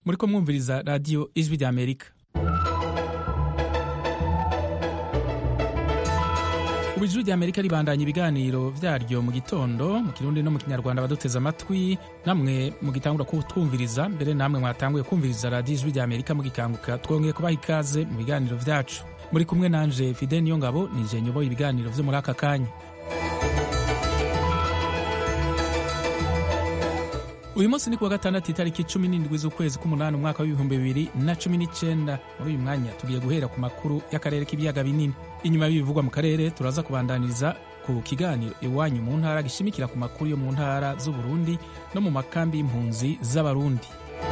muri ko mwumviriza radiyo ijwi rya amerika ubu ijwi rya amerika ribandanya ibiganiro vyaryo mu gitondo mu kirundi no mu kinyarwanda abaduteze amatwi namwe mugitangura kutwumviriza mbere namwe mwatanguye kumviriza radiyo ijwi rya amerika mugikanguka twongeye kubaha ikaze mu biganiro vyacu muri kumwe nanje fide niyo ngabo nije nyoboye ibiganiro vyo muri aka kanya uyu munsi ni kuwa gatandatu itariki cumi n'indwi z'ukwezi k'umunani umwaka w'ibihumbi bibiri na cumi n'icenda muri uyu mwanya tugiye guhera ku makuru y'akarere k'ibiyaga binini inyuma y'ibivugwa mu karere turaza kubandaniriza ku kiganiro iwanyu mu ntara gishimikira ku makuru yo mu ntara z'uburundi no mu makambi y'impunzi z'abarundi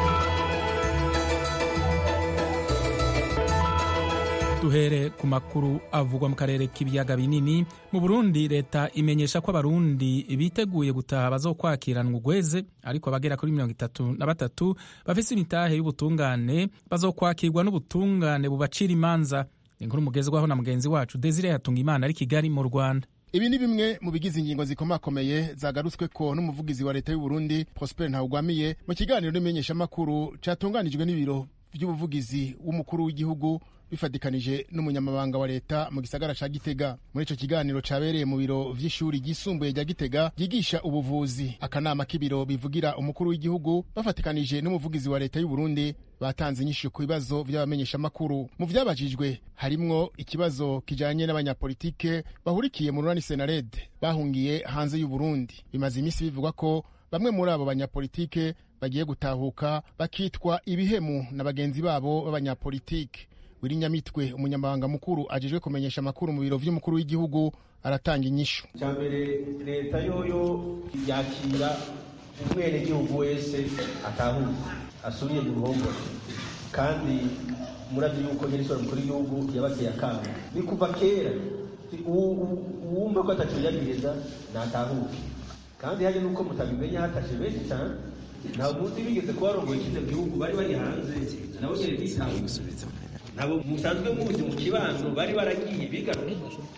duhere ku makuru avugwa mu karere k'ibiyaga binini mu burundi leta imenyesha ko abarundi biteguye gutaha bazokwakiranwa ugweze ariko abagera kuri mirongo itatu na batatu bafise imitahe y'ubutungane bazokwakirwa n'ubutungane bubacira imanza inkuru mugezwaho na mugenzi wacu desire yatunga imana ari kigali mu rwanda ibi ni bimwe mu bigize ingingo zikomakomeye zagarutswe ko n'umuvugizi wa leta y'u Burundi Prosper Ntawugwamiye mu kiganiro n'imenyeshamakuru catunganijwe n'ibiro vy'ubuvugizi w'umukuru w'igihugu bifatikanije n'umunyamabanga wa leta mu gisagara ca Gitega muri ico kiganiro cabereye mu biro vy'ishuri ryisumbuye rya Gitega ryigisha ubuvuzi akanama k'ibiro bivugira umukuru w'igihugu bafatikanije n'umuvugizi wa leta y'u Burundi batanze inyishu ku bibazo vy'abamenyeshamakuru mu vyabajijwe harimwo ikibazo kijanye n'abanyapolitike bahurikiye mu runani Senared bahungiye hanze y'u Burundi bimaze imisi bivugwa ko bamwe muri abo banyapolitike bagiye gutahuka bakitwa ibihemu na bagenzi babo b'abanyapolitike wiri nyamitwe umunyamabanga mukuru ajejwe kumenyesha amakuru mu biro vy'umukuru w'igihugu aratanga inyishu cya mbere leta yoyo yakira umwenegihugu wese atahuze asubiye mu ruhongore kandi murazi yuko nyerisora mukuru w'igihugu yabateye akamo ni kuva kera uwumva ko atacuyagiriza natahuke kandi hari nuko mutabimenya hatashe benshi cyane nta munsi bigeze kuba barongoye kino gihugu bari bari hanze nabo nyene bitahuze nabo musanzwe muzi mu kibanzo bari baragiye bigaruye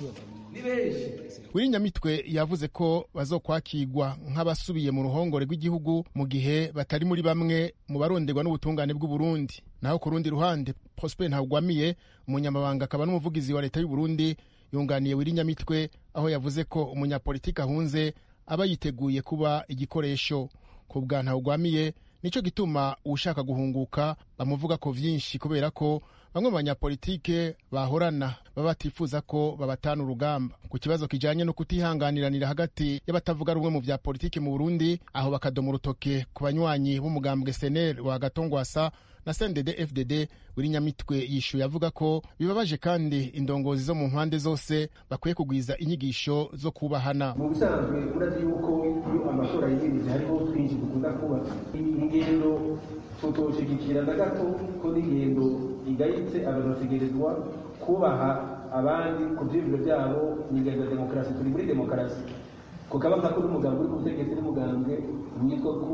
ni benshi wiri nyamitwe yavuze ko bazokwakirwa nk'abasubiye mu ruhongore rw'igihugu mu gihe batari muri bamwe mu baronderwa n'ubutungane bw'u Burundi naho ku rundi ruhande Prosper Ntawugwamiye umunyamabanga akaba n'umuvugizi wa leta y'u Burundi yunganiye wiri nyamitwe aho yavuze ko umunyapolitiki ahunze aba yiteguye kuba igikoresho ku bwa Ntawugwamiye nico gituma ushaka guhunguka bamuvuga ko vyinshi kubera ko bamwe mu banyapolitike bahorana baba batifuza ko babatana urugamba ku kibazo kijanye no kutihanganiranira hagati y'abatavuga rumwe mu vya politiki mu Burundi aho bakadoma urutoke ku banywanyi b'umugambwe SNL wa Gatongwasa na CNDD FDD wiri nyamitwe yishuye avuga ko bibabaje kandi indongozi zo mu mpande zose bakwiye kugwiza inyigisho zo kubahana mu bisanzwe urazi yuko iyo amatora yegereje hariho twinshi dukunda kuba ingendo tutoshigikira na gato ko n'ingendo igayitse abantu bategerezwa kubaha abandi ku vyiyumviro vyabo ni ingendo ya demokarasi turi muri demokarasi kukaba ko n'umugambi uri ku butegetsi n'umugambwe witwa ko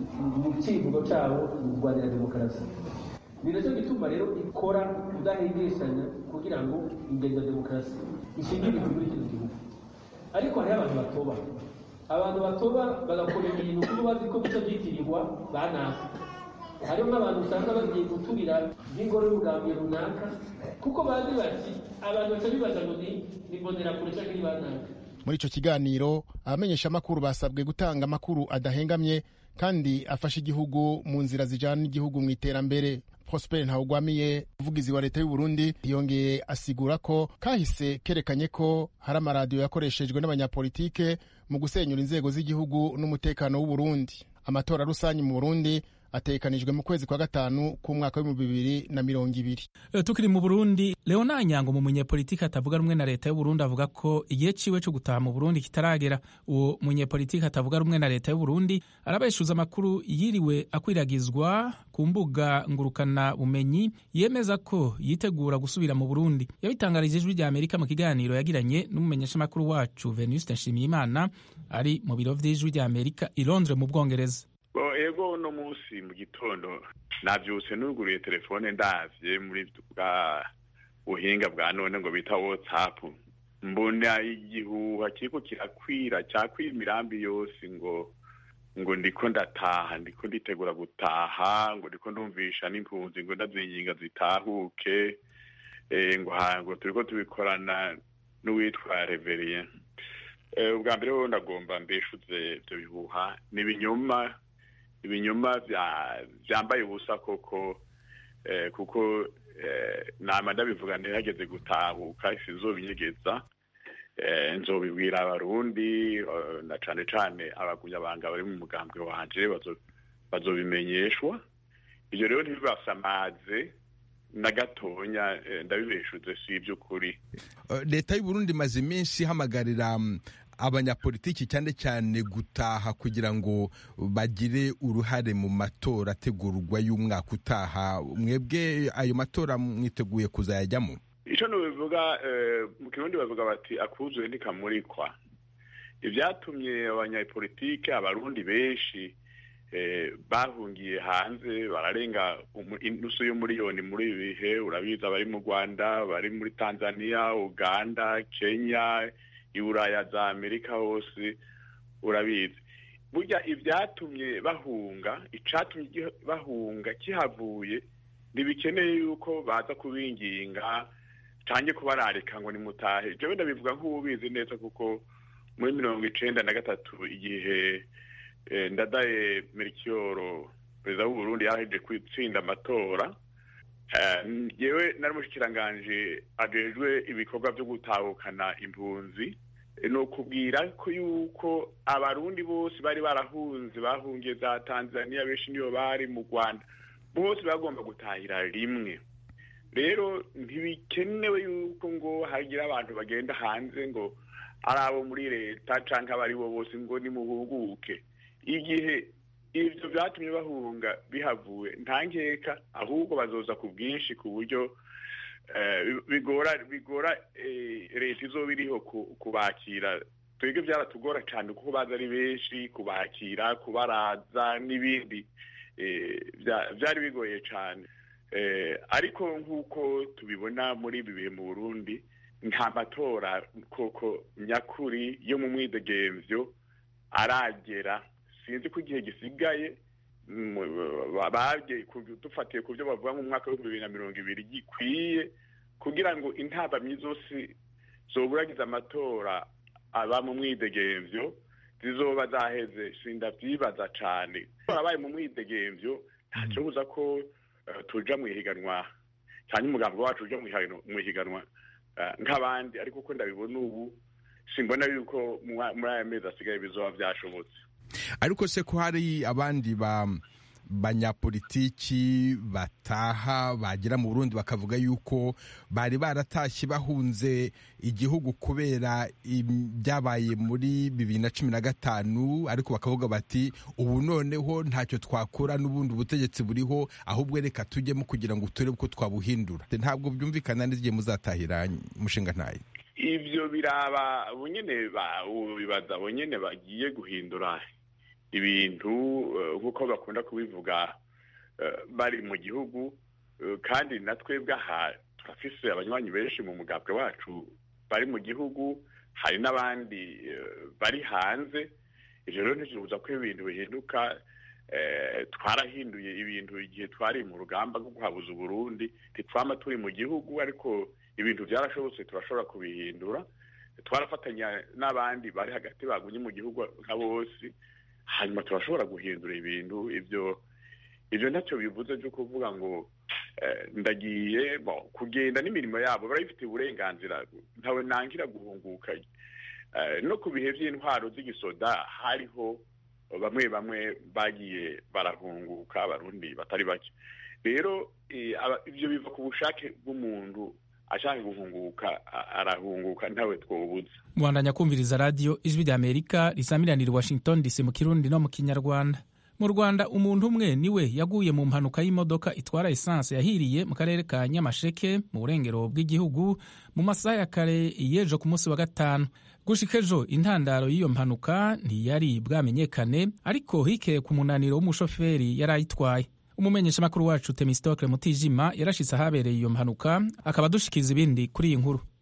mu civugo cabo ni kurwanira demokarasi ni nacyo gituma rero ikora kudahengeshanya kugira ngo ingendo ya demokarasi ishingirizwe muri kino gihugu ariko hariho abantu batoba abantu batoba bagakora ibintu kuko bazi ko bica byitirirwa banaka hariho nk'abantu usanga bagiye guturira nk'ingoro y'umugambi runaka kuko bazi bati abantu baca bibaza ngo ni imbonerakure cyangwa ni banaka muri ico kiganiro abamenyeshamakuru basabwe gutanga amakuru adahengamye kandi afasha igihugu mu nzira zijana n'igihugu mu iterambere Prosper Ntawugwamiye umuvugizi wa leta y'u Burundi yongeye asigura ko kahise kerekanye ko hari amaradiyo yakoreshejwe n'abanyapolitike mu gusenyura inzego z'igihugu n'umutekano w'u Burundi amatora rusange mu Burundi ategekanijwe mu kwezi kwa gatanu k'umwaka w'ibihumbi bibiri na mirongo ibiri tukiri mu burundi leona nyango mu munyepolitiki atavuga rumwe na leta y'uburundi avuga ko igihe ciwe co gutaha mu burundi kitaragera uwo munyepolitiki atavuga rumwe na leta y'uburundi arabeshuza amakuru yiriwe akwiragizwa ku mbuga ngurukana bumenyi yemeza ko yitegura gusubira mu burundi yabitangarije ijwi rya amerika mu kiganiro yagiranye n'umumenyeshamakuru wacu venuste nshimiyimana ari mu biro vy'ijwi rya amerika i londres mu bwongereza ego uno munsi mu gitondo navyutse nuguruye telefone ndavye muri bwa buhinga bwa none ngo bita whatsapp mbona igihuha kiriko kirakwira cakwira imirambi yose ngo ngo ndiko ndataha ndiko nditegura gutaha ngo ndiko ndumvisha n'impunzi ngo ndazinginga zitahuke ngo ngo turiko tubikorana n'uwitwa reveriye ubwa mbere wowe ndagomba mbeshuze ibyo bihuha ni ibinyoma ibinyoma byambaye ubusa koko kuko nama ndabivuga ntihageze gutahuka sinzobinyegeza nzobibwira abarundi na cane cane abagunyabanga bari mu mugambwe wanje bazobimenyeshwa ibyo rero ntibibasamaze na gatonya ndabibeshuze si iby'ukuri leta y'uburundi imaze iminsi ihamagarira abanyapolitiki cyane cyane gutaha kugira ngo bagire uruhare mu matora ategurwa y'umwaka utaha mwebwe ayo matora mwiteguye kuzayajyamo icyo nubivuga mu kirundi bavuga bati akuzuye ntikamurikwa ibyatumye abanyapolitike abarundi benshi bahungiye hanze bararenga inusu y'umuriyoni muri ibi bihe urabizi abari mu rwanda bari muri tanzania uganda kenya iburaya za amerika hose urabizi burya ibyatumye bahunga icyatumye bahunga kihavuye ntibikeneye yuko baza kubinginga cyangwa kubararika ngo nimutahe ibyo wenda bivuga nk'ubizi neza kuko muri mirongo icenda na gatatu igihe ndadaye merikiyoro perezida w'uburundi yaheje gutsinda amatora yewe nari mushikiranganje ajejwe ibikorwa byo gutahukana impunzi ni ukubwira ko yuko abarundi bose bari barahunze bahungiye za tanzania benshi niyo bari mu rwanda bose bagomba gutahira rimwe rero ntibikenewe yuko ngo hagira abantu bagenda hanze ngo ari abo muri leta cyangwa abari bo bose ngo nimuhuguke igihe ibyo byatumye bahunga bihavuye nta nkeka ahubwo bazoza ku bwinshi ku buryo bigora bigora leta izoba iriho kubakira twebwe byaratugora cyane kuko baza ari benshi kubakira kubaraza n'ibindi byari bigoye cyane ariko nk'uko tubibona muri ibi bihe mu burundi nta matora koko nyakuri yo mu mwidegemvyo aragera sinzi ko igihe gisigaye dufatiye ku byo bavuga mu mwaka w'ibihumbi bibiri na mirongo ibiri gikwiye kugira ngo intabamyi zose zoburagiza amatora aba mu mwidegemvyo zizoba zaheze sindavyibaza cane abaye mu mwidegemvyo ntaco buza ko tuja mu ihiganwa cyane umugambi wacu uja mu ihiganwa nk'abandi ariko uko ndabibona ubu simbona yuko muri aya mezi asigaye bizoba byashobotse ariko se ko hari abandi ba banyapolitiki bataha bagera mu burundi bakavuga yuko bari baratashye bahunze igihugu kubera ibyabaye muri bibiri na cumi na gatanu ariko bakavuga bati ubu noneho ntacyo twakora n'ubundi ubutegetsi buriho ahubwo reka tujyemo kugira ngo turebe uko twabuhindura ntabwo byumvikana n'igihe muzatahira umushinga ntayo ibyo biraba nyine bibaza nyine bagiye guhindura ibintu nk'uko bakunda kubivuga bari mu gihugu kandi na twebwe aha turafise abanywanyi benshi mu mugambwe wacu bari mu gihugu hari n'abandi bari hanze ibyo rero ntikibuza ko ibintu bihinduka twarahinduye ibintu igihe twari mu rugamba rwo guhabuza uburundi ntitwama turi mu gihugu ariko ibintu byarashobotse turashobora kubihindura twarafatanya n'abandi bari hagati bagumye mu gihugu nka bose hanyuma turashobora guhindura ibintu ibyo ibyo ntacyo bivuze byo kuvuga ngo ndagiye kugenda n'imirimo yabo barabifitiye uburenganzira ntawe nangira guhunguka no ku bihe by'intwaro z'igisoda hariho bamwe bamwe bagiye barahunguka abarundi batari bake rero ibyo biva ku bushake bw'umuntu ashaka guhunguka arahunguka ntawe twobuze mwandanya kumviriza radiyo ijwi rya amerika risamiranira washington dc mu kirundi no mu kinyarwanda mu rwanda umuntu umwe niwe yaguye mu mpanuka y'imodoka itwara esanse yahiriye mu karere ka nyamasheke mu burengero bw'igihugu mu masaha ya kare y'ejo ku munsi wa gatanu gushika ejo intandaro y'iyo mpanuka ntiyari bwamenyekane ariko hikeye ku munaniro w'umushoferi yari ayitwaye umumenyeshamakuru wacu temistokle mutijima yarashitse ahabereye iyo mpanuka akaba adushikiriza ibindi kuri iyi nkuru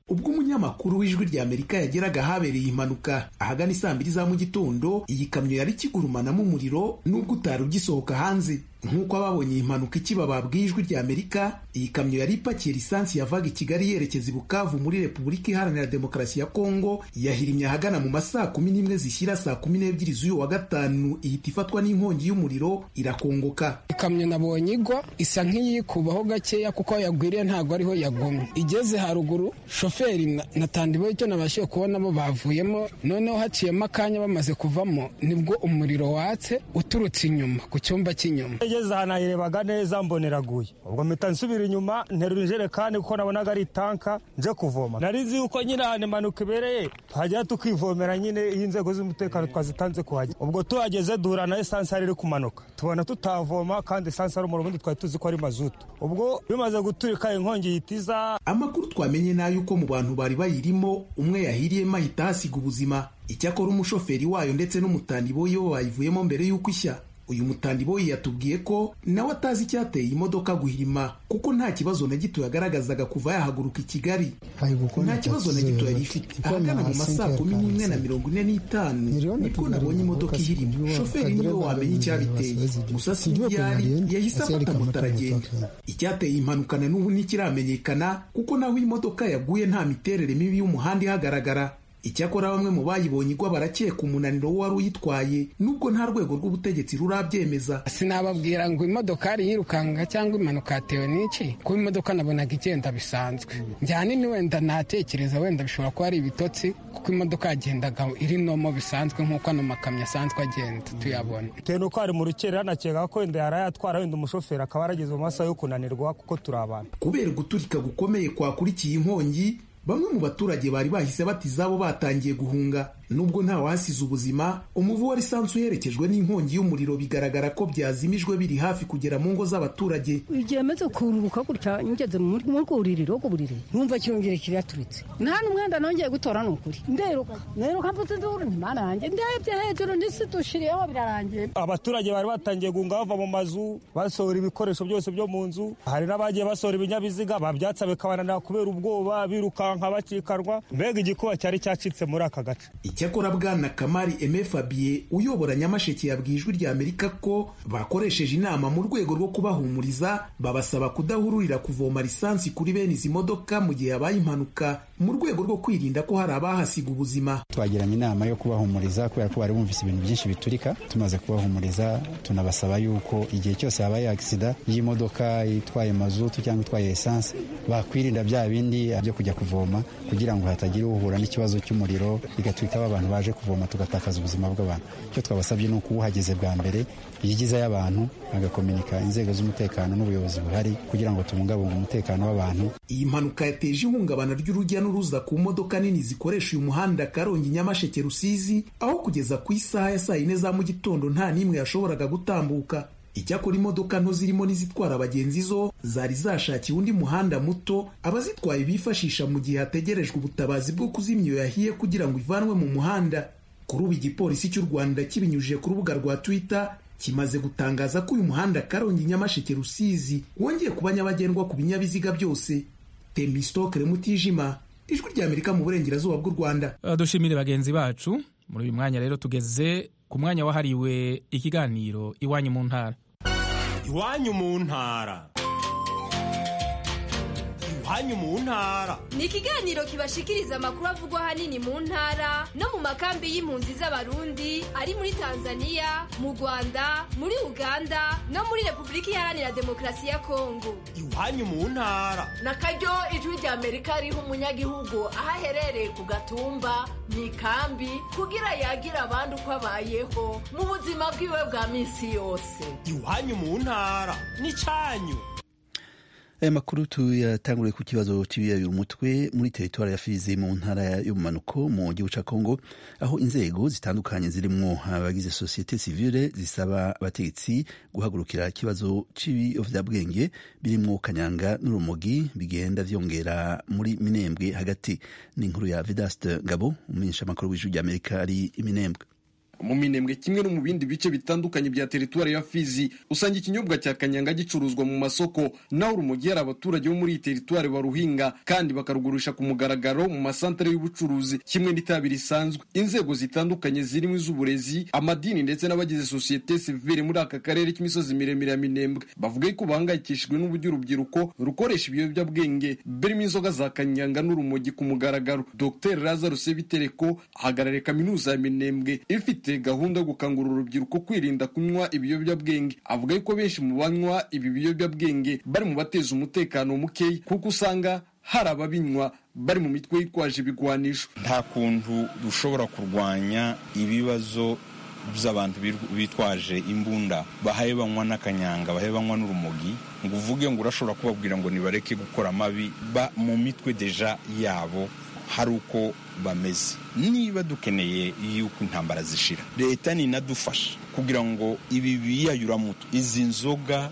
ubwo umunyamakuru w'ijwi rya amerika yageraga ahabereye impanuka ahagana isaa mbiri za mu gitondo iyi kamyo yari ikigurumanamo umuriro n'ubwo utari ugisohoka hanze nk'uko ababonye iyi mpanuka ikiba babwiye ijwi rya amerika iyi kamyo yari ipakiye lisansi yavaga i kigali yerekeza i bukavu muri repubulika iharanira demokarasi ya kongo yahirimye ahagana mu masaa kumi n'imwe zishyira saa kumi n'ebyiri z'uyu wa gatanu ihita ifatwa n'inkongi y'umuriro irakongoka ikamyo nabonye igwa isa nk'iyikubaho gakeya kuko aho yagwiriye ntabwo ariho yagomye igeze haruguru shoferi na tandibo icyo nabashije kubonamo bavuyemo noneho haciyemo akanya bamaze kuvamo nibwo umuriro watse uturutse inyuma ku cyumba cy'inyuma igeze ahantu nayirebaga neza mboneraguye ubwo mpita nsubira inyuma nterura ijerekani kuko nabonaga ari itanka nje kuvoma nari nzi yuko nyine ahantu impanuka ibereye tuhagera tukivomera nyine iyo inzego z'umutekano twazitanze kuhagera ubwo tuhageze duhura na esansi yari iri kumanuka tubona tutavoma kandi esansi ari umuriro ubundi twari tuzi ko ari mazutu ubwo bimaze guturika inkongi yitiza amakuru twamenye ni ay'uko mu bantu bari bayirimo umwe yahiriyemo ahita ahasiga ubuzima icyakora umushoferi wayo ndetse n'umutandiboyi bo bayivuyemo mbere y'uko ishya uyu mutandiboyi yatubwiye ko nawe atazi icyateye imodoka guhirima kuko nta kibazo na gito yagaragazaga kuva yahaguruka i kigali nta kibazo na gito yari ifite ahagana mu masaa kumi n'imwe na mirongo ine n'itanu nibwo nabonye imodoka ihirima shoferi niwe wamenya icyabiteye gusa si yari yahise afata moto aragenda icyateye impanuka na n'ubu ntikiramenyekana kuko naho imodoka yaguye nta miterere mibi y'umuhanda ihagaragara icyakora bamwe mu bayibonye igwa barakeka umunaniro w'uwari uyitwaye nubwo nta rwego rw'ubutegetsi rurabyemeza sinababwira ngo imodokari yirukanka cyangwa impanuka yatewe n'iki kuba imodoka nabonaga igenda bisanzwe njyana wenda natekereza wenda bishobora kuba ari ibitotsi kuko imodoka yagendaga iri nomo bisanzwe nk'uko ano makamyo asanzwe agenda tuyabona bitewe n'uko hari mu rukera nakeka ko wenda yari yatwara wenda umushoferi akaba yarageze mu masaha yo kunanirwa kuko turi abantu kubera guturika gukomeye kwakurikiye inkongi bamwe mu baturage bari bahise bati izabo batangiye guhunga nubwo nta wasize ubuzima umuvu wa lisansi uherekejwe n'inkongi y'umuriro bigaragara ko byazimijwe biri hafi kugera mu ngo z'abaturage igihe maze kururuka gutya ngeze mu rwuririro rwo buriri numva kirongere kiraturitse nta n'umwenda nongeye gutora ni ukuri nderuka nderuka mvuze induru ntimana yanjye ndebye hejuru n'isi dushiriyeho birarangiye abaturage bari batangiye guhunga bava mu mazu basohora ibikoresho byose byo mu nzu hari n'abagiye basohora ibinyabiziga babyatsa bikabananira kubera ubwoba birukanka bacikanwa mbega igikuba cyari cyacitse muri aka gace icyakora bwana kamari eme fabien uyobora nyamasheke yabwiye ijwi rya amerika ko bakoresheje inama mu rwego rwo kubahumuriza babasaba kudahururira kuvoma lisansi kuri bene izi modoka mu gihe habaye impanuka mu rwego rwo kwirinda ko hari abahasiga ubuzima twagiranye inama yo kubahumuriza kubera ko bari bumvise ibintu byinshi biturika tumaze kubahumuriza tunabasaba yuko igihe cyose habaye agisida y'imodoka itwaye mazutu cyangwa itwaye esanse bakwirinda bya bindi byo kujya kuvoma kugira ngo hatagira uhura n'ikibazo cy'umuriro bigatwika abantu baje kuvoma tugatakaza ubuzima bw'abantu icyo twabasabye ni uko uhageze bwa mbere yigizayo abantu agakominika inzego z'umutekano n'ubuyobozi buhari kugira ngo tubungabunge umutekano w'abantu iyi mpanuka yateje ihungabana ry'urujya n'uruza ku modoka nini zikoresha uyu muhanda karongi nyamasheke rusizi aho kugeza ku isaha ya saa yine za mu gitondo nta n'imwe yashoboraga gutambuka icyakora imodoka nto zirimo n'izitwara abagenzi zo zari zashakiye undi muhanda muto abazitwaye bifashisha mu gihe hategerejwe ubutabazi bwo kuzimya iyo yahiye kugira ngo ivanwe mu muhanda kuri ubu igipolisi cy'u rwanda kibinyujije ku rubuga rwa twitter kimaze gutangaza ko uyu muhanda karongi nyamasheke rusizi wongeye kuba nyabagendwa ku binyabiziga byose temistokere mutijima ijwi ry'amerika mu burengerazuba bw'u rwanda dushimire bagenzi bacu muri uyu mwanya rero tugeze ku mwanya wahariwe ikiganiro iwanyu mu ntara iwanyu mu ntara iwanyu mu ntara ni ikiganiro kibashikiriza amakuru avugwa ahanini mu ntara no mu makambi y'impunzi z'abarundi ari muri tanzania mu rwanda muri uganda no muri repubulika iharanira demokarasi ya kongo iwanyu mu ntara na karyo ijwi rya amerika riha umunyagihugu aho aherereye ku gatumba mu ikambi kugira yagire abandi uko abayeho mu buzima bwiwe bwa minsi yose iwanyu mu ntara ni cyanyu aya makuru tuyatanguriye ku kibazo cy'ibiyabira umutwe muri teritwari ya fizi mu ntara y'ubumanuko mu gihugu cya kongo aho inzego zitandukanye zirimo abagize sosiyete sivile zisaba abategetsi guhagurukira ikibazo cy'ibiyobyabwenge birimo kanyanga n'urumogi bigenda byongera muri minembwe hagati ni inkuru ya vedaste ngabo umumenyeshamakuru w'ijwi ry'amerika ari iminembwe mu minembwe kimwe no mu bindi bice bitandukanye bya teritwari ya fizi usanga ikinyobwa cya kanyanga gicuruzwa mu masoko naho urumogi hari abaturage bo muri iyi teritwari baruhinga kandi bakarugurisha ku mugaragaro mu masantere y'ubucuruzi kimwe n'itabi risanzwe inzego zitandukanye zirimo iz'uburezi amadini ndetse n'abagize sosiyete sivile muri aka karere k'imisozi miremire ya minembwe bavuga ko bahangayikishijwe n'uburyo urubyiruko rukoresha ibiyobyabwenge birimo inzoga za kanyanga n'urumogi ku mugaragaro dr lazaro sebitereko ahagarariye kaminuza ya minembwe ifite gahunda yo gukangurira urubyiruko kwirinda kunywa ibiyobyabwenge avuga yuko benshi mu banywa ibi biyobyabwenge bari mu bateza umutekano mukeya kuko usanga hari ababinywa bari mu mitwe yitwaje ibigwanisho nta kuntu dushobora kurwanya ibibazo by'abantu bitwaje imbunda bahaye banywa n'akanyanga bahaye banywa n'urumogi ngo uvuge ngo urashobora kubabwira ngo nibareke gukora amabi ba mu mitwe deja yabo hari uko bameze niba dukeneye yuko intambara zishira leta ninadufasha kugira ngo ibi biyayuramutwe izi nzoga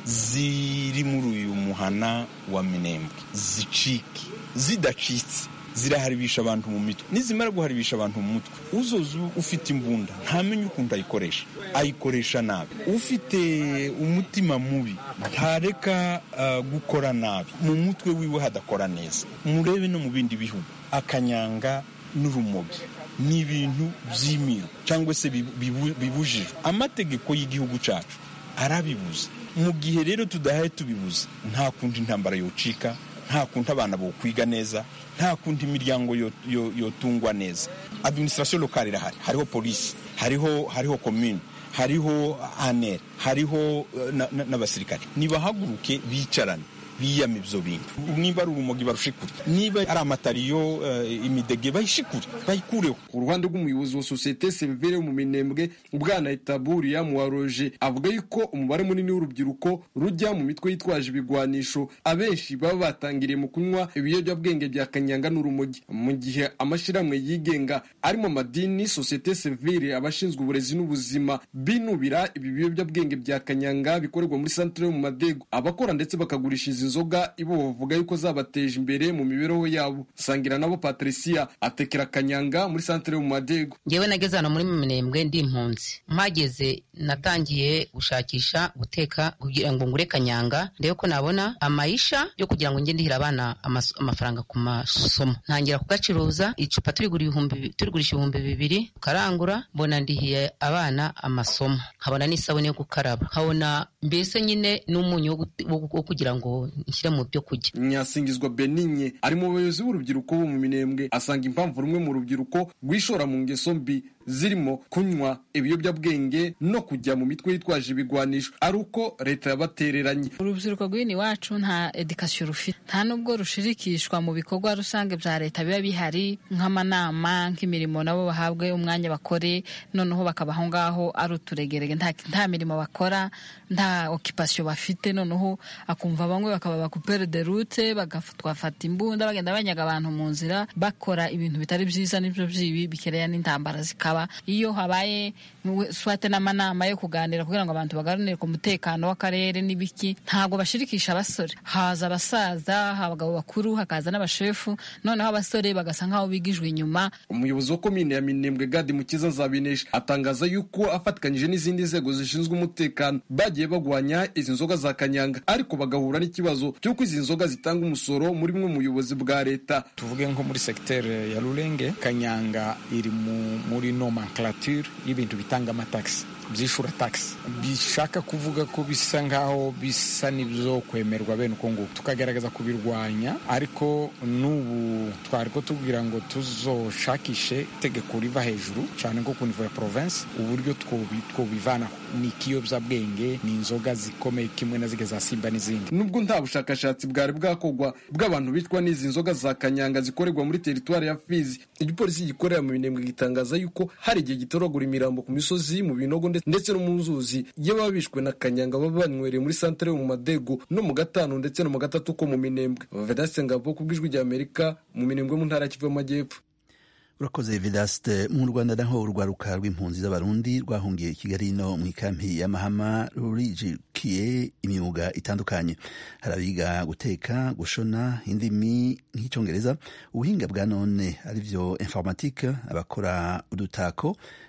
ziri muri uyu muhana wa minembwe zicike zidacitse ziraharibisha abantu mu mitwe nizimara guharibisha abantu mu mutwe uzoza ufite imbunda ntamenye ukuntu ayikoresha ayikoresha nabi ufite umutima mubi ntareka uh, gukora nabi mu mutwe wiwe hadakora neza murebe no mu bindi bihugu akanyanga n'urumogi ni ibintu by'imiru cyangwa se bibujijwe amategeko y'igihugu cyacu arabibuza mu gihe rero tudahaye tubibuza nta kundi intambara yocika nta kundi abana bokwiga neza nta kundi imiryango yotungwa neza administration lokale irahari hariho polisi hariho hariho komune hariho anere hariho n'abasirikare nibahaguruke bicarane biyama ibyo bintu niba ari urumogi barushikure niba ari amatariyo imidege bayishikure bayikureho ku ruhande rw'umuyobozi wa sosiyete serivire mu minembwe ubwana itaburiya muwaroje avuga yuko umubare munini w'urubyiruko rujya mu mitwe yitwaje ibigwanisho abenshi baba batangiriye mu kunywa ibiyobyabwenge bya kanyanga n'urumogi mu gihe amashyirahamwe yigenga arimo amadini sosiyete sivire abashinzwe uburezi n'ubuzima binubira ibi biyobyabwenge bya kanyanga bikorerwa muri santire yo mu madego abakora ndetse bakagurisha izi nzoga ibo bavuga yuko zabateje imbere mu mibereho yabo sangira nabo patricia atekera kanyanga muri santire yo mu madego ngewe nageze hano muri minembwe ndi impunzi mpageze natangiye gushakisha guteka kugira ngo ngure kanyanga ndebe ko nabona amayisha yo kugira ngo njye ndihira abana amafaranga ku masomo ntangira kugacuruza icupa turigurisha ibihumbi bibiri tukarangura mbona ndihiye abana amasomo nkabona n'isabune yo gukaraba nkabona mbese nyine n'umunyu wo kugira ngo nshyire mu byo kurya nyasingizwa beninye ari mu bayobozi b'urubyiruko bo mu minembwe asanga impamvu rumwe mu rubyiruko rwishora mu ngeso mbi zirimo kunywa ibiyobyabwenge no kujya mu mitwe yitwaje ibigwanisho ari uko leta yabatereranye urubyiruko rw'ino iwacu nta edikasiyo rufite nta nubwo rushirikishwa mu bikorwa rusange bya leta biba bihari nk'amanama nk'imirimo nabo bahabwe umwanya bakore noneho bakaba aho ngaho ari uturegerege nta mirimo bakora nta okipasiyo bafite noneho akumva bamwe bakaba bakupere de rute bagafata imbunda bagenda banyaga abantu mu nzira bakora ibintu bitari byiza n'ibyo byibi bikereya n'intambara zikaba iyo habaye swate n'amanama yo kuganira kugira ngo abantu baganire ku mutekano w'akarere n'ibiki ntabwo bashirikisha abasore haza abasaza abagabo bakuru hakaza n'abashefu noneho abasore bagasa nk'aho bigijwe inyuma umuyobozi wa komine ya minembwe gadi mukiza zabinesha atangaza yuko afatikanyije n'izindi nzego zishinzwe umutekano bagiye bagwanya izi nzoga za kanyanga ariko bagahura n'ikibazo cy'uko izi nzoga zitanga umusoro muri bumwe mu buyobozi bwa leta tuvuge nko muri segiteri ya rurenge kanyanga iri muri nomenclature y'ibintu bitanga amatagisi byishura tagisi bishaka kuvuga ko bisa nk'aho bisa n'ibyo kwemerwa bene uko nguko tukagaragaza kubirwanya ariko n'ubu twari ko tubwira ngo tuzoshakishe itegeko riva hejuru cyane nko ku nivo ya province uburyo twobivanaho ni ikiyobyabwenge ni inzoga zikomeye kimwe na zige za simba n'izindi nubwo nta bushakashatsi bwari bwakorwa bw'abantu bitwa n'izi nzoga za kanyanga zikorerwa muri teritwari ya fizi igipolisi gikorera mu minembwe gitangaza yuko hari igihe gitoragura imirambo ku misozi mu binogo ndetse no mu nzuzi iyo baba bishwe na kanyanga baba banywereye muri santere yo mu madego no mu gatanu ndetse no mu gatatu ko mu minembwe vedaste ngabo ku bw'ijwi rya amerika mu minembwe mu ntara ya kivu y'amajyepfo urakoze vedaste mu rwanda naho urwaruka rw'impunzi z'abarundi rwahungiye i kigali no mu ikampi ya mahama rurijukiye imyuga itandukanye hari abiga guteka gushona indimi nk'icyongereza ubuhinga bwa none aribyo informatike abakora udutako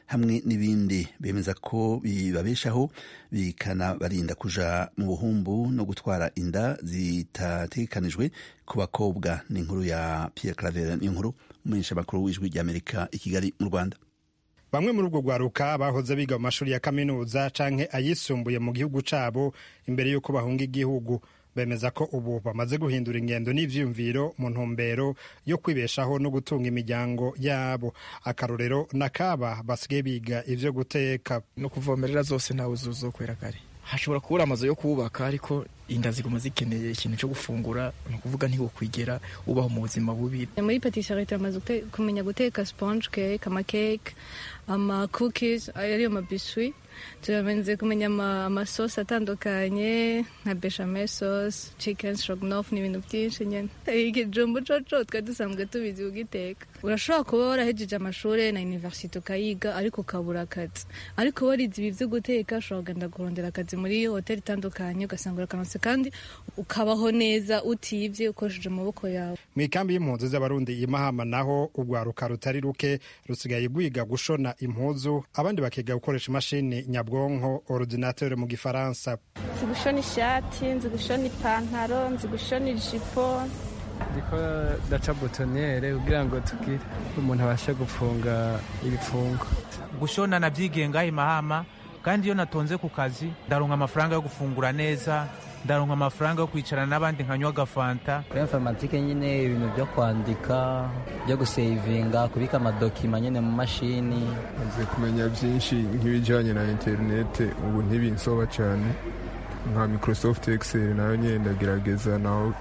hamwe n'ibindi bemeza ko bibabeshaho bikanabarinda kuja mu buhumbu no gutwara inda zitategekanijwe ku bakobwa ni inkuru ya Pierre Claver ni inkuru umumenyesha makuru w'ijwi ry'Amerika i Kigali mu Rwanda bamwe muri ubwo rwaruka bahoze biga mu mashuri ya kaminuza canke ayisumbuye mu gihugu cabo imbere y'uko bahunga igihugu bemeza ko ubu bamaze guhindura ingendo n'ivyiyumviro mu ntumbero yo kwibeshaho no gutunga imiryango yabo akarorero nakaba basigaye biga ivyo guteka no kuvomerera zose ntawe uzokwera kare hashobora kubura amazu yo kubaka ariko inda ziguma zikeneye ikintu cyo gufungura ni ukuvuga ntiwokwigera ubaho mu buzima bubi muri patisserie turamaze kumenya guteka sponge cake amakeke ama cookies ariyo mabiswi turamaze kumenya amasosi atandukanye nka bechamel sauce chicken stroganoff n'ibintu byinshi nyine ikijumbu coco twari dusanzwe tubizi kugiteka urashobora kuba warahejeje amashuri na universite ukayiga ariko ukabura akazi ariko warize ibi byo guteka ushobora kugenda kurondera akazi muri hoteli itandukanye ugasanga urakanose kandi ukabaho neza utibye ukoresheje amaboko yawe mu ikambi y'impunzi z'abarundi i mahama naho urwaruka rutari ruke rusigaye rwiga gushona impuzu abandi bakiga gukoresha imashini nyabwonko ordinateur mu gifaransa nzi gushona ishati nzi gushona ipantaro nzi gushona ijipo ndiko daca butonere kugira ngo tugire umuntu abashe gufunga ibifungo gushona nabyigenga imahama kandi iyo natonze ku kazi ndaronka amafaranga yo gufungura neza ndaronka amafaranga yo kwicarana n'abandi nkanywa agafanta kuri informatike nyine ibintu byo kwandika byo gusevinga kubika amadokima nyine mu mashini maze kumenya byinshi nk'ibijyanye na interinete ubu ntibinsoba cyane nka microsoft excel nayo nyine ndagerageza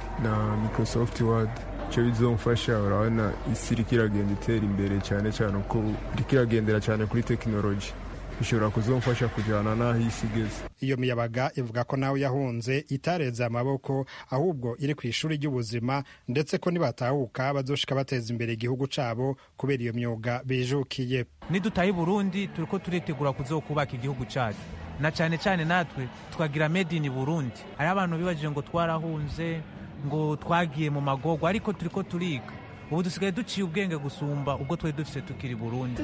na microsoft word icyo bizomfasha urabona isi iriko iragenda itera imbere cyane cyane uko iriko iragendera cyane kuri tekinoloji bishobora kuzomfasha kujyana n'aho isi igeze iyo miyabaga ivuga ko nawe yahunze itareze amaboko ahubwo iri ku ishuri ry'ubuzima ndetse ko nibatahuka bazoshika bateza imbere igihugu cabo kubera iyo myuga bijukiye nidutaha i burundi turiko turitegura kuzokubaka igihugu cacu na cyane cyane natwe twagira made in burundi hariho abantu bibajije ngo twarahunze ngo twagiye mu magorwa ariko turiko turiga ubu dusigaye duciye ubwenge gusumba ubwo twari dufise tukiri burundi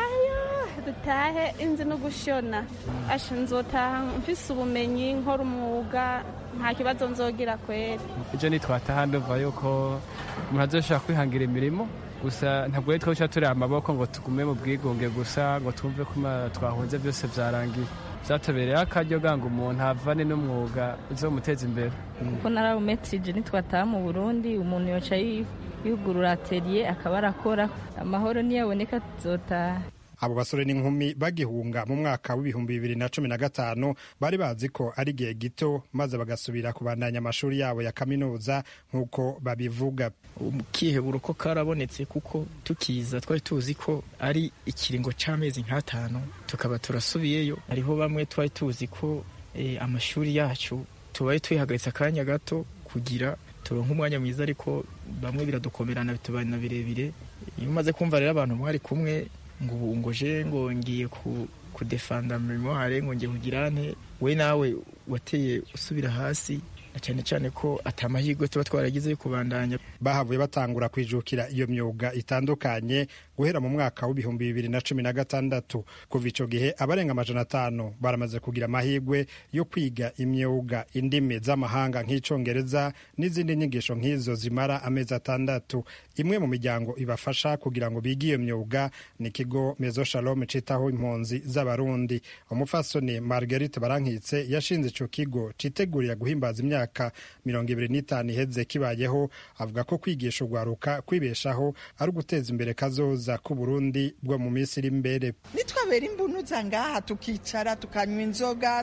dutahe inzi no gushona asha nzotaha mfise ubumenyi nkora umwuga nta kibazo nzogira kwera ejo nitwataha ndumva yuko umuntu azoshobora kwihangira imirimo gusa ntabwo rero twawuca turi amaboko ngo tugume mu bwigunge gusa ngo twumve ko twahunze byose byarangiye byatubereye akaryo ganga umuntu avane n'umwuga uzomuteza imbere kuko narawumetrije nitwataha mu burundi umuntu yoca yugurura atelier akaba arakora amahoro niyaboneka tuzotaha abo basore n'inkumi bagihunga mu mwaka w'ibihumbi bibiri na cumi na gatanu bari bazi ko ari igihe gito maze bagasubira kubandanya amashuri yabo ya kaminuza nk'uko babivuga kihebura ko karabonetse kuko tukiza twari tuzi ko ari ikiringo cy'amezi nk'atanu tukaba turasubiyeyo hariho bamwe twari tuzi ko amashuri yacu tubaye tuyihagaritse akanya gato kugira turonke umwanya mwiza ariko bamwe biradukomerana bitubana birebire iyo umaze kumva rero abantu mwari kumwe ngo ubu ngo je ngo ngiye kudefanda memoire ngo ngiye kugira nte we nawe wateye usubira hasi na cyane cyane ko atamahirwe tuba twaragize yo kubandanya bahavuye batangura kwijukira iyo myuga itandukanye guhera mu mwaka w'ibihumbi bibiri na cumi na gatandatu kuva icyo gihe abarenga amajana atanu baramaze kugira amahirwe yo kwiga imyuga indimi z'amahanga nk'icyongereza n'izindi nyigisho nk'izo zimara amezi atandatu imwe mu miryango ibafasha kugira ngo bige iyo myuga ni ikigo mezo shalom citaho impunzi z'abarundi umupfasoni marguerite barankitse yashinze icyo kigo citegurira guhimbaza imyaka mirongo ibiri n'itanu iheze kibayeho avuga ko kwigisha urwaruka kwibeshaho ari uguteza imbere kazoza k'uburundi bwo mu minsi iri imbere nitwabera imbunuza ngaha tukicara tukanywa inzoga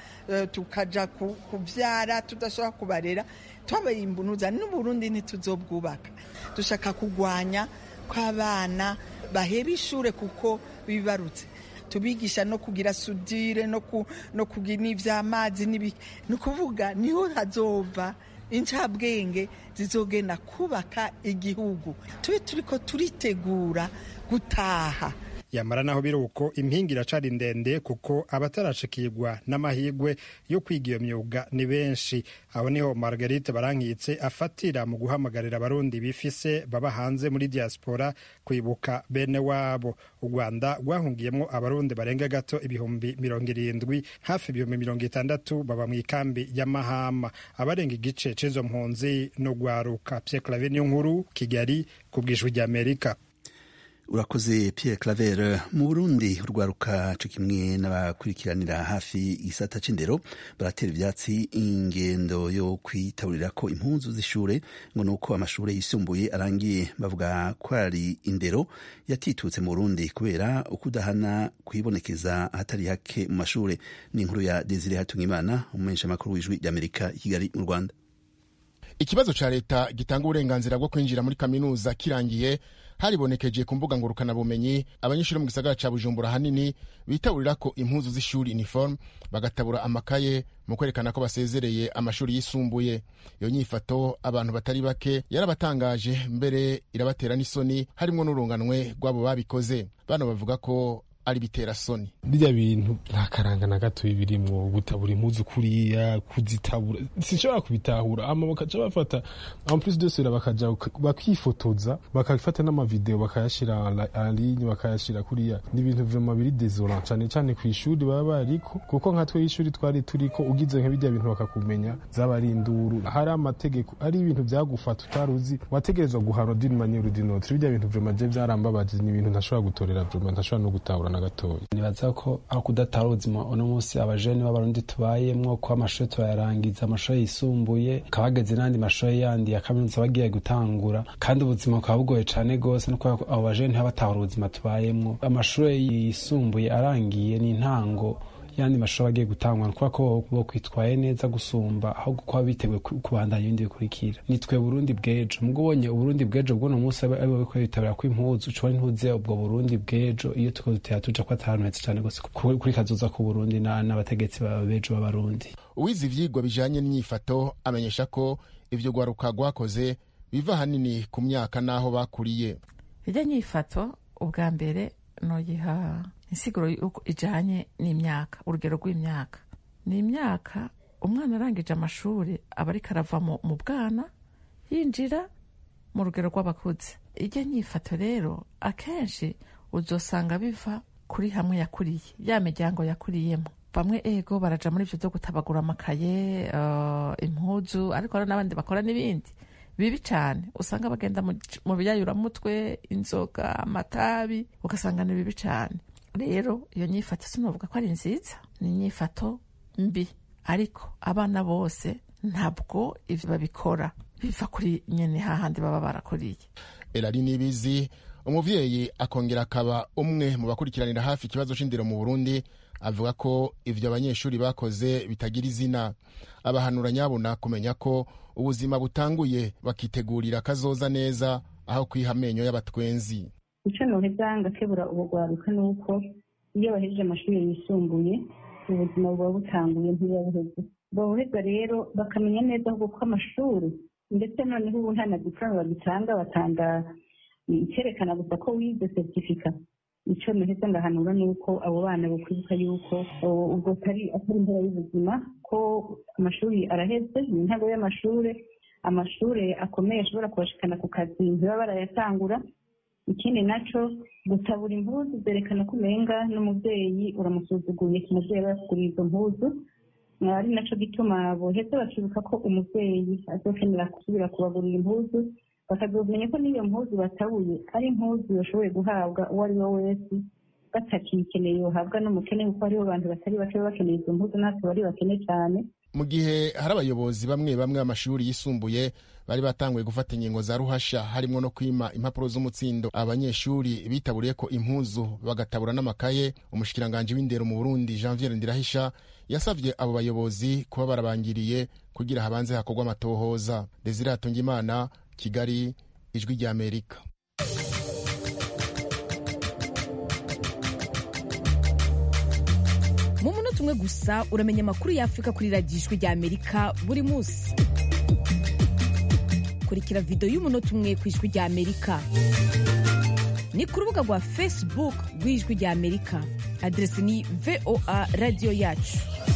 tukaja kubyara tudashobora kubarera twabera imbunuza n'uburundi ntituzobwubaka dushaka kurwanya kw'abana baheba ishure kuko bibarutse tubigisha no kugira sudire no kugira n'ivy'amazi ni ukuvuga niho hazova incabwenge zizogenda kubaka igihugu tube turiko turitegura gutaha yamara naho biri uko impinga iracari ndende kuko abatarashikirwa n'amahirwe yo kwiga iyo myuga ni benshi aho niho margarite barankitse afatira mu guhamagarira abarundi bifise baba hanze muri diaspora kwibuka bene wabo u rwanda rwahungiyemo abarundi barenga gato ibihumbi mirongo irindwi hafi ibihumbi mirongo itandatu baba mu ikambi y'amahama abarenga igice c'izo mpunzi no gwaruka pierre clave niyo nkuru kigali ku bwijwi ry'amerika urakoze Pierre Claver mu Burundi urwaruka co kimwe n'abakurikiranira hafi igisata c'indero baratera ivyatsi ingendo yo kwitaburira ko impunzu z'ishure ngo nuko amashure yisumbuye arangiye bavuga ko ari indero yatitutse mu Burundi kubera ukudahana kwibonekeza ahatari hake mu mashure ni inkuru ya Desire Hatungimana umumenyesha makuru w'ijwi ry'Amerika i Kigali mu Rwanda ikibazo ca leta gitanga uburenganzira bwo kwinjira muri kaminuza kirangiye haribonekeje ku mbuga ngurukanabumenyi abanyeshuri mu gisagara ca bujumbura hanini bitaburira ko impuzu z'ishuri uniforme bagatabura amakaye mu kwerekana ko basezereye amashuri yisumbuye iyo nyifato abantu batari bake yarabatangaje mbere irabatera n'isoni harimwo n'urunganwe rw'abo babikoze bano bavuga ko ari bitera soni birya bintu nta karanga na gato birimwo gutabura impuzu kuriya kuzitabura sinshobora kubitahura ama bakaca bafata en plus de cela bakaja bakifotoza bakafata n'amavideo bakayashira en ligne bakayashira kuriya ni ibintu vraiment biri désolant cane cane ku ishuri baba bariko kuko nka twe ishuri twari turiko ugize nka birya bintu bakakumenya zaba ari induru hari amategeko ari ibintu vyagufata utaruzi wategerezwa guhanwa d'une manière ou d'une autre birya bintu vraiment je vyarambabaje ni ibintu ntashobora gutorera vraiment ntashobora no gutahura na gatoya nibaza ko aho kudatara ubuzima uno munsi abajene b'abarundi tubayemwo ko amashuri turayarangiza amashuri yisumbuye akaba hageze n'andi mashuri yandi ya kaminuza bagiye gutangura kandi ubuzima bukaba bugoye cane gose no kubera abo bajene ntibabatahura ubuzima tubayemwo amashuri yisumbuye arangiye ni intango yandi mashuri agiye gutangwa ni kubera ko bo kwitwaye neza gusumba ahubwo kuba biteguye kubandanya ibindi bikurikira nitwe burundi bw'ejo mubwo ubonye uburundi bw'ejo bw'uno munsi ari bo biko bitabira ko impuzu ucubona ntuze ubwo burundi bw'ejo iyo tuko dutera tuja ko atahantu heza cane gose kuri kazoza ku burundi n'abategetsi b'ejo b'abarundi uwize ivyigwa bijanye n'inyifato amenyesha ko ivyo rwaruka rwakoze biva hanini ku myaka n'aho bakuriye irya nyifato ubwa mbere noyiha insiguro ijanye n'imyaka urugero rw'imyaka ni imyaka umwana arangije amashuri aba ariko arava mu bwana yinjira mu rugero rw'abakuze ijya nyifato rero akenshi uzosanga biva kuri hamwe yakuriye ya miryango yakuriyemo bamwe ego baraja muri ivyo vyo gutabagura amakaye uh, impuzu ariko hari n'abandi bakora n'ibindi bibi cyane usanga bagenda mu biyayuramutwe inzoga amatabi ugasanga ni bibi cyane rero iyo nyifato sinavuga ko ari nziza ni inyifato mbi ariko abana bose ntabwo ivyo babikora biva kuri nyene hahandi baba barakuriye elari nibizi umuvyeyi akongera akaba umwe mu bakurikiranira hafi ikibazo c'indero mu burundi avuga ko ivyo abanyeshuri bakoze bitagira izina abahanura nyabona kumenya ko ubuzima butanguye bakitegurira kazoza neza aho kwiha amenyo y'abatwenzi icyo noheza ngakebura ubugwaruka ni uko iyo bahejeje amashuri yisumbuye ubuzima buba butanguye ntibuba buheze boheza rero bakamenya neza ahubwo ko amashuri ndetse noneho ubu nta na diporome bagitanga batanga icyerekana gusa ko wize seritifika icyo noheza ngahanura ni uko abo bana bakwibuka yuko ubwo atari atari impera y'ubuzima ko amashuri araheze ni intago y'amashuri amashuri akomeye ashobora kubashikana ku kazi ntibaba barayatangura ikindi naco gutabura impuzu zerekana ko umenga n'umubyeyi uramusuzuguye umubyeyi aba yakuguriye izo mpuzu ari naco gituma boheza bakibuka ko umubyeyi azokenera gusubira kubagurira impuzu bakazomenya ko n'iyo mpuzu batabuye ari impuzu yashoboye guhabwa uwo ari we wese batakiyikeneye yohabwa n'umukene kuko hariho abantu batari bake baba bakeneye izo mpuzu natwe bari bakene cyane mu gihe hari abayobozi bamwe bamwe b'amashuri yisumbuye bari batanguye gufata ingingo za ruhasha harimo no kwima impapuro z'umutsindo abanyeshuri bitaburiye ko impuzu bagatabura n'amakaye umushikiranganji w'indero mu burundi janviere ndirahisha yasabye abo bayobozi kuba barabangiriye kugira habanze hakorwa amatohoza desire hatungimana kigali ijwi ry'amerika mu munota umwe gusa uramenya amakuru y'afurika kuri radiyo ijwi ry'amerika buri munsi kurikira videwo y'umunota umwe ku ijwi ry'amerika ni ku rubuga rwa facebook rw'ijwi rya amerika aderesi ni voa radiyo yacu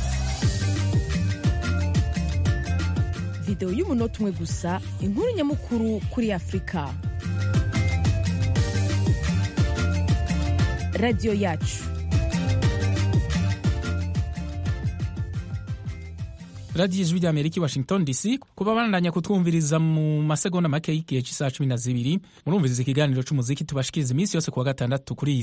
videwo y'umunota umwe gusa inkuru nyamukuru kuri afurika radiyo yacu radiyo ijwi rya amerika i washington dc kuba bandanya kutwumviriza mu masegonda make y'igihe cy'isaha cumi na zibiri murumviriza ikiganiro cy'umuziki tubashikiriza iminsi yose kuwa gatandatu kuri iyi